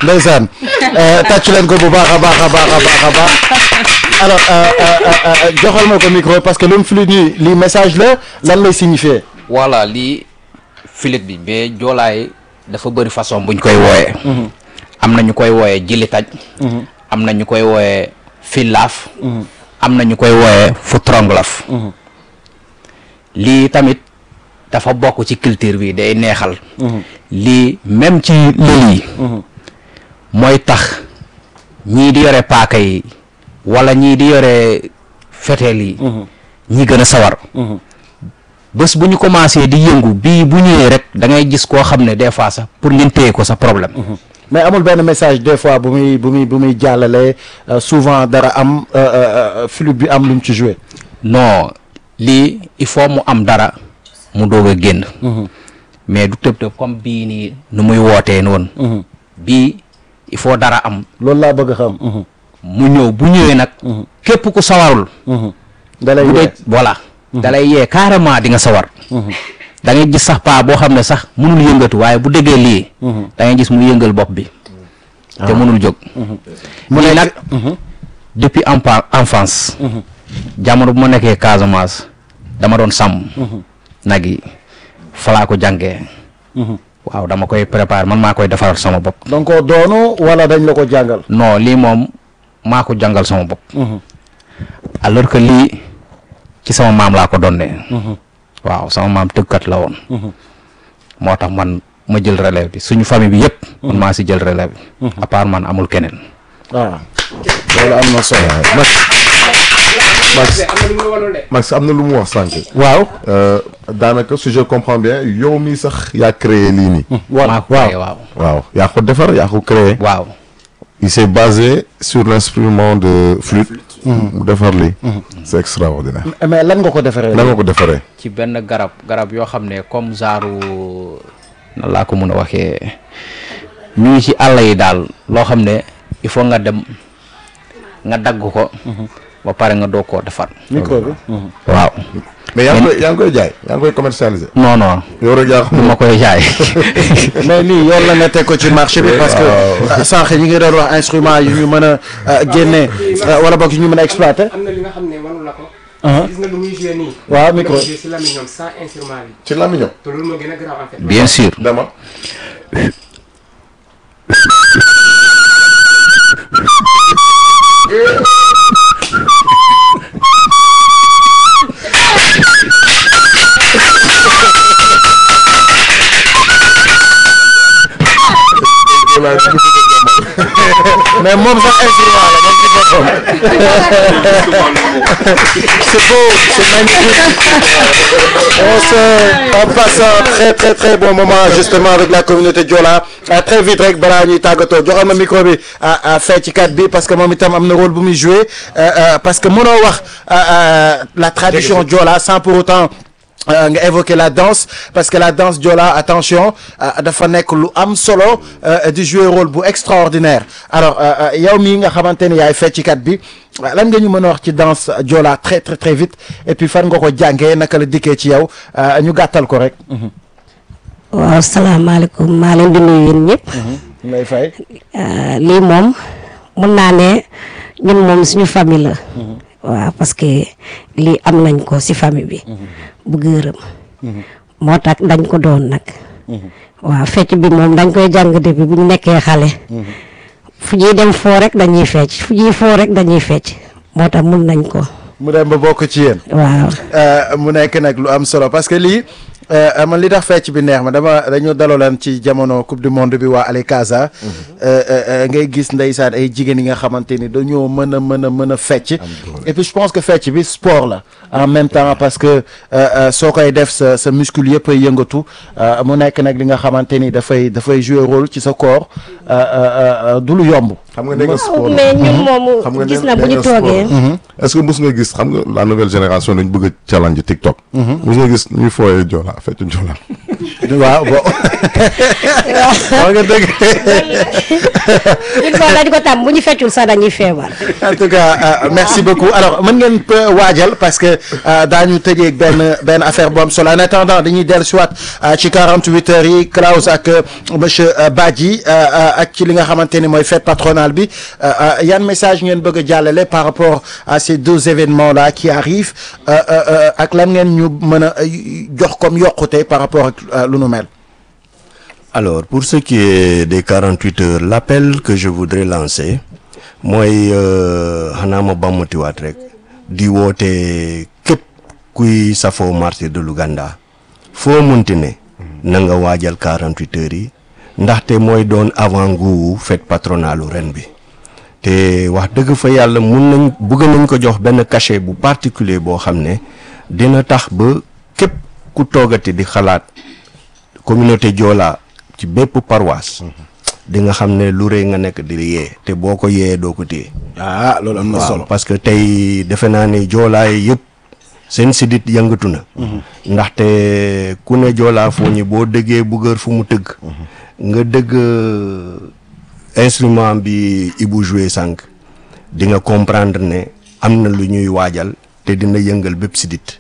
ndeysaan tàccu leen ko bu baax a baax a baax a baax a baax alors joxal ma ko micro parce que lu mu fi nii lii message la lan lay signifier voilà lii filit bi mais joolaay dafa bëri façon buñ koy wooyee am na ñu koy wooyee jili taj am na ñu koy wooyee fillaaf am na ñu koy wooyee fu tronglaf lii tamit dafa bokk ci culture bi day neexal lii même ci lël yi mooy tax ñii di yore paaka yi wala ñii di yore feteel yi ñi gën a sawar bés bu ñu commencé di yëngu bii bu ñëwee rek da ngay gis koo xam ne des fois sax pour ngeen téye ko sa problème mais amul benn message des fois bu muy bu muy bu muy jàllale souvent dara am flûte bi am lu mu ci joué non lii il faut mu am dara mu doog a génn mais du tëb tëb comme bii nii nu muy wootee noonu bii il faut dara am loolu laa bëgg a xam mu ñëw bu ñëwee nag képp ku sawarul da lay bu dee yee voilà da lay yee carrément di nga sawar da ngay gis sax paa boo xam ne sax mënul yëngatu waaye bu déggee lii da ngay gis mu yëngal bopp bi te mënul jóg mu lii nekk nag depuis empa enfance jamono bu ma nekkee Casamance dama doon sàmm nag yi falaa ko jàngee waaw dama koy préparer man maa koy defaral sama bopp donc koo doonu wala dañ la ko jàngal non lii moom maa ko jàngal sama bopp alors que lii ci sama maam laa ko donnee waaw sama maam tëggkat la woon moo tax man ma jël relève bi suñu famille bi yëpp man maa si jël relève bi à part man amul keneen waaw loolu am na solo Max Max Max am na lu mu wax sànq. waaw Euh, daanaka si je comprends bien yow mii sax yaa créé lii nii. wa maa ko waaw créé waaw waaw yaa ko defar yaa ko créé. waaw il s'est basé sur l'instrument de flûte. mu defar lii. c'est extraordinaire. mais lan nga ko defaree nan nga ko defaree. ci benn garab garab yoo xam ne comme genre nan laa ko mun a waxee ñu ngi ci àll yi daal loo xam ne il faut nga dem nga dagg ko ba pare nga doog koo defar micro bi waaw mais yaa ngi koy yaa ngi koy jaay yaa ngi koy commercialiser. non non yow rek yaa du xam ma koy jaay mais lii yoon la nga teg ko ci marché bi parce que euh, sànq ñi ngi doon wax instrument yu ñu mën a euh, génne euh, wala boog yu ñu mën a exploiter am na li nga xam ne mënu la ko. Uh-huh. gis nga lu muy joué nii. Waaw, micro. Lu muy joué si lamiñam sans instrument bi. ci lamiñam. te loolu moo gën a grave en fait. bien sûr dama. mais moom sax instrument la moom ci boppam c'est beau c'est magnifique on se on passe un très très très bon moment justement avec la communauté Joola ah très vite rek balaa ñuy tàggatoo joxal ma micro bi à à fecckat bi parce que moom itam am na rôle bu muy jouer euh, euh, parce que mënoo wax euh, euh, la tradition Joola sans pour autant Euh, nga évoquer la danse parce que la danse Joola attention euh, dafa nekk lu am solo euh, di jouer rôle bu extraordinaire alors euh, euh, yow mii nga xamante ni yaay feccikat bi euh, lan nga ñu mën a wax ci danse Joola très très très vite et puis fan nga ko jàngee naka la dikkee ci yow euh, ñu gàttal ko rek. waaw salaamaaleykum maa leen di nuyu yéen ñëpp lay fay. Euh, lii moom mun naa ne ñun moom suñu famille la waaw parce que lii am nañ ko si famille bi bu gërëm moo tax dañ ko doon nag waaw fecc bi moom dañ koy jàng depuis bu ñu nekkee xale fu ñuy dem foo rek dañuy fecc fu ñuy foo rek dañuy fecc moo tax mun nañ ko mu dem ba bokk ci yéen. waaw Euh, mu nekk nag lu am solo parce que lii euh, man li tax fecc bi neex ma dama dañu daloolan ci jamono coupe du monde bi waa Ale Casa euh, euh, ngay gis ndeysaan ay jigéen yi nga xamante ni dañoo mën a mën a mën a fecc et puis je pense que fecc bi sport la en même temps parce que euh, euh, soo koy def sa sa muscle yëpp ay yëngatu euh, mu nekk nag li nga xamante ni dafay dafay jouer rôle ci sa corps euh, euh, euh, du lu yomb xam nga nee nga sport mais ñun xam moomu nga gis nee- na bu nee ñu nga sport. toogee est-ce que mus nga gis xam nga la nouvelle génération dañ bëgg a challenge TikTok. mus nga gis ñuy fooyee Joola fecc Joola. waaw bon wax nga dëgg il faut dañ ko tam bu ñu feccul sax dañuy feebar. en tout cas euh, merci beaucoup alors mën ngeen peu waajal parce que euh, daañu tëjee benn benn affaire bu am solo en attendant dañuy dellu siwaat ci 48 heures yi Klaus ak euh, monsieur euh, Badji euh, euh, ak ci li nga xamante ni mooy fête patronale bi euh, euh, yan message ngeen bëgg a jàllale par rapport à ces deux événements là qui arrivent euh, euh, euh, ak lan ngeen ñu mën a euh, jox comme yokkute par rapport ak euh, lu nu mel. Alors, pour ce qui est des 48 heures, l'appel que je voudrais lancer, mooy euh, xanaa ma bàmmatiwaat rek di woote képp kuy safoo martyr de l'Ouganda foo munti ne na nga waajal 48 heures yi ndaxte mooy doon avant-goût fête patronale u ren bi te wax dëgg fa yàlla mun nañ bëgg nañ ko jox benn cachet bu particulier boo xam ne dina tax ba képp ku toogati di xalaat communauté Joola ci bépp paroisse di nga xam ne lu rëy nga nekk di yee te boo ko yee doo ko téye ah loolu am na waaw solo. parce que tey defe naa ne joolaay yëpp seen sidit yëngatu na ndaxte ku ne joolaa foo ñi boo dëggee bugër fu mu tëgg nga dëgg instrument bi Ibou joué sànq di nga comprendre ne am na lu ñuy waajal te dina yëngal bépp sidit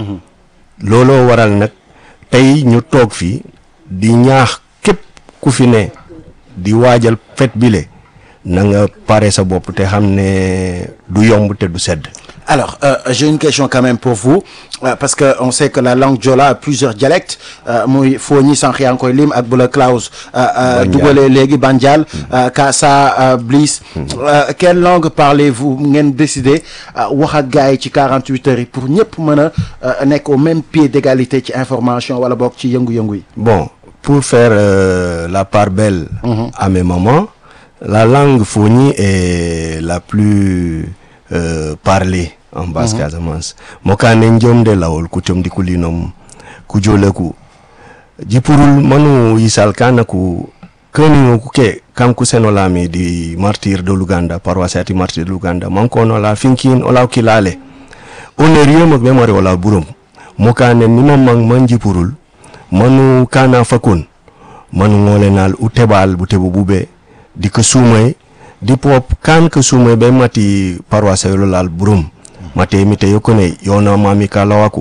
looloo waral nag tey ñu toog fi di ñaax képp ku fi ne di waajal fête bile na nga pare sa bopp te xam ne du yomb te du sedd Alors, euh, j'ai une question quand même pour vous, euh, parce que on sait que la langue Diola a plusieurs dialectes. Euh, muy Fogni sànq yaa ngi koy lim ak Bula Klaus. Bandial. dugale léegi Bandial. euh, Kassa euh, Bliss. Euh, quelle langue parlez-vous ngeen décider euh, wax ak gars yi ci 48 heures yi pour ñëpp mën a euh, nekk au même pied d'égalité ci information wala boog ci yëngu-yëngu yi. bon pour faire euh, la part belle à mes mamans la langue Fogni est la plus euh, parlée en basse Casamance mokane njomde lawol kucomdi kulinom kujoleku jipurul manu yisal kana ku kani ku ke kanku senolami di martyr de l'Ouganda paroisse ati martyr de l'Ouganda mankono la finkin ola kilale oneriyo mak memore wala burom mokane nima mang man jipurul manu kana fakun manu ngolenal u tebal bu tebu bube di ke sumay di pop kan ke sumay be mati paroisse yolo lal burum mate mite yokone yona mami kalawaku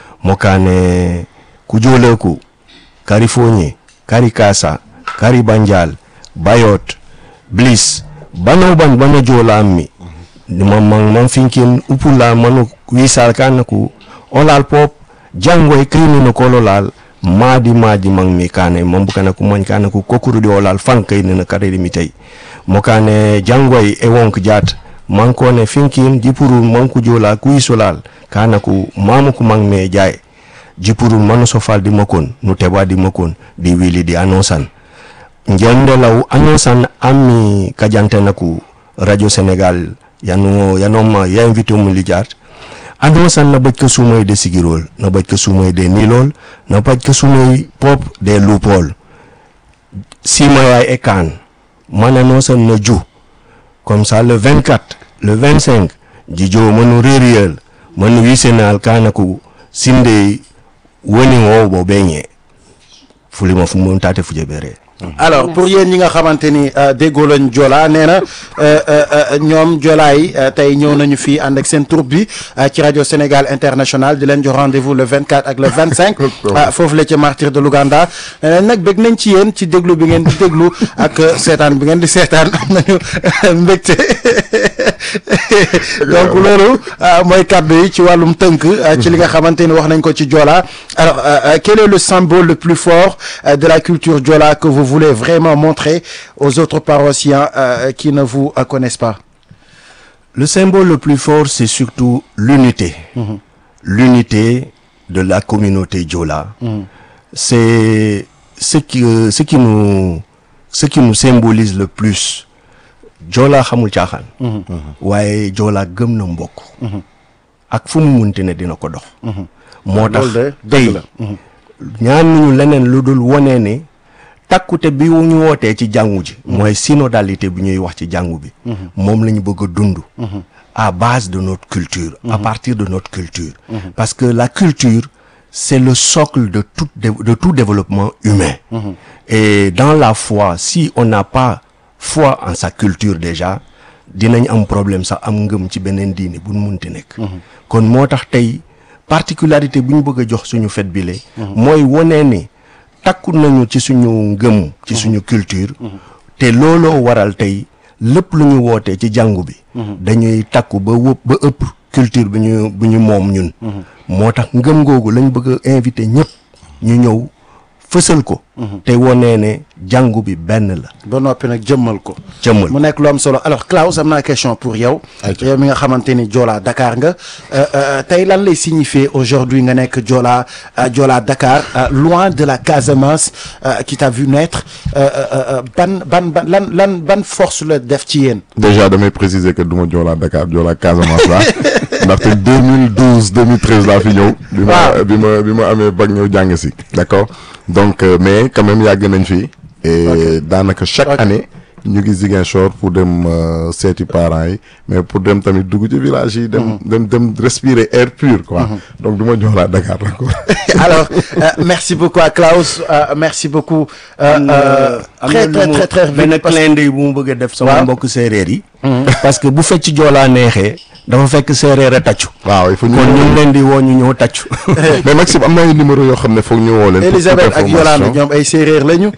mokane kujoleku kari fonye kari kasa kari banjal bayot bliss bano ban bana jola mi man man man finkin upula manu wisal kan ku olal pop jangoy krimi no kololal maadi maadi mang mi kane mambu kana ku man kana ku kokuru di olal fankay ne kaderi mi tay mo kane jangoy e wonk jat man ko ne finkin jipuru man ku jola ku isolal kana ku mamu ku mang me jay jipuru manu sofal di makon nu teba di makon di wili di anosan njende law anosan ami kajante naku radio sénégal yanu yanoma ya invité mu lijaat anosan na baj ka sumay de sigirol na baj ka sumay de nilol na baj ka sumay pop de lupol simaya e kan mana nosan na ju comme ça le 24 le 25 jijo manu reriyel manu wisenal kanaku sinde woni wo bo beñe fulima fu mon tate fuje bere alors pour yéen ñi nga xamante ni euh, déggoo lañ Joola nee na euh, euh, euh, ñoom Joola yi euh, tey ñëw nañu fii ànd ak seen troupe bi euh, ci rajo Sénégal international di leen jox rendez-vous le 24 ak le 25 ah, foofu la ci martyr de l'Ouganda nee nañ nag bëgg nañ ci yéen ci déglu bi ngeen di déglu ak euh, seetaan bi ngeen di seetaan am nañu mbégte donc loolu euh, mooy kàddu yi ci wàllum tënk euh, ci li nga xamante ni wax nañ ko ci Joola alors euh, euh, quel est le symbole le plus fort euh, de la culture Joola que vous voulez vraiment montrer aux autres paroissiens euh, qui ne vous euh, connaissent pas le symbole le plus fort c'est surtout l'unité l'unité de la communauté Diola c'est ce qui euh, ce qui nous ce qui nous symbolise le plus Joola xamul caaxaan waaye Joola gëm na mbokk ak fu mu munti ne dina ko dox moo tax loolu de dëgg tey la. ñaan ñu leneen lu dul wone ne takkute bi ñu wootee ci jàngu ji mooy synodalité bi ñuy wax ci jàngu bi moom la ñu bëgg a dund à base de notre culture à partir de notre culture parce que la culture c'est le socle de tout dé- de tout développement humain et dans la foi si on n'a pas foi en sa culture déjà dinañ am problème sax am ngëm ci beneen diine bu nu munti nekk kon moo tax tey particularité bu ñu bëgg a jox suñu fête bi le mooy wone ne takku nañu ci suñu ngëm ci suñu culture te looloo waral tey lépp lu ñu wootee ci jàngu bi dañuy takku ba wëpp ba ëpp culture bi ñu bu ñu moom ñun moo tax ngëm googu lañ bëgg a invité ñëpp ñu ñëw fësal ko te wonee ne jàngu bi benn la ba noppi nag jëmmal ko jëmmal mu nekk lu am solo alors Klaus am naa question pour yow yow mi nga xamante ni Joola Dakar nga euh, euh, tey lan lay signifier aujourd'hui nga nekk Joola euh, Joola Dakar euh, loin de la Casamance euh, qui t'a vu naître euh, euh, euh, ban ban ban lan lan ban force la def ci yéen déjà damay préciser que du ma Joola Dakar Joola Casamance la ndaxte 2012 2013 laa fi ñëw. bi ma Waaw. bi ma bi ma amee bac ñëw jàng si. d'accord donc euh, mais quand même yàgg nañ fi. et daanaka chaque Ok. année ñu ngi Ziguinchor pour dem euh, seeti parents yi mais pour dem tamit dugg ci village yi. dem dem dem respirer air pur quoi. donc du ma Joola Dakar la quoi. alors euh, merci beaucoup à Klaus euh, merci beaucoup euh, euh, am très na très lu mu très très benn vite parce que- clin d'œil bu mu bëgg a def sama Waaw. mbokk séeréer yi parce que bu fecc joolaa neexee dafa fekk séeréer a tàccu waaw il faut ñu. kon ñu ngi leen di woo ñu ñëw tàccu mais Maxime am na ay numéro yoo xam ne foog ñu woo leen. pour toute Elisabeth ak Yolande information. ñoom ay séeréer lañu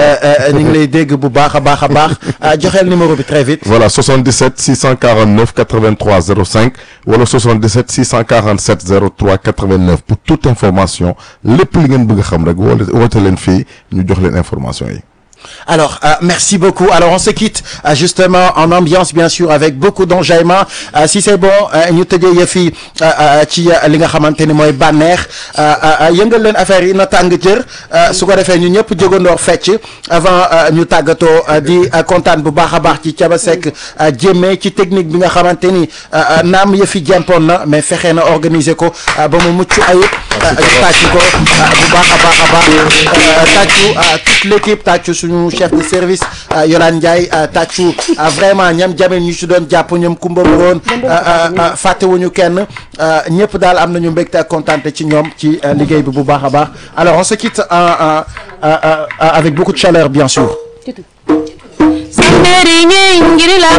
ñu ngi lay dégg bu baax a baax a baax ah, joxeel numéro bi très vite Voilà, 77 649 83 05 wala 77 647 03 89 pour toute information lépp li ngeen bëgg a xam rek woote woote leen fii ñu jox leen information yi. Alors, euh, merci beaucoup. Alors, on se quitte euh, justement en ambiance, bien sûr, avec beaucoup d'enjaillement. Euh, si c'est bon, euh, ñu tëjee yëf yi euh, euh, ci euh, li nga xamante ni mooy bànneex euh, euh, yëngal leen affaire yi na tàng jër euh, su ko defee ñu ñëpp jógandoor fecc avant euh, ñu tàggatoo euh, di euh, kontaan bu baax a baax ci Thiaba Seck euh, jéemee ci technique bi nga xamante ni euh, euh, naam yëf yi jempoon na mais fexe na organiser ko euh, ba mu mucc ayib euh, ñu tàcc ko euh, bu baax a baax a baax euh, tàccu euh, toute l'équipe tàccu suñu chef de service euh, Yolande Ndiaye euh, tàccu euh, vraiment ñam jamel ñu ci doon jàpp ñoom Kumba Buroon fàttewuñu kenn euh, ñëpp daal am nañu mbégte ak kontaante ci ñoom ci euh, liggéey bi bu baax a baax alors on se quitte euh, euh, euh, euh, avec beaucoup de chaleur bien sûr Sanderi nyingiri la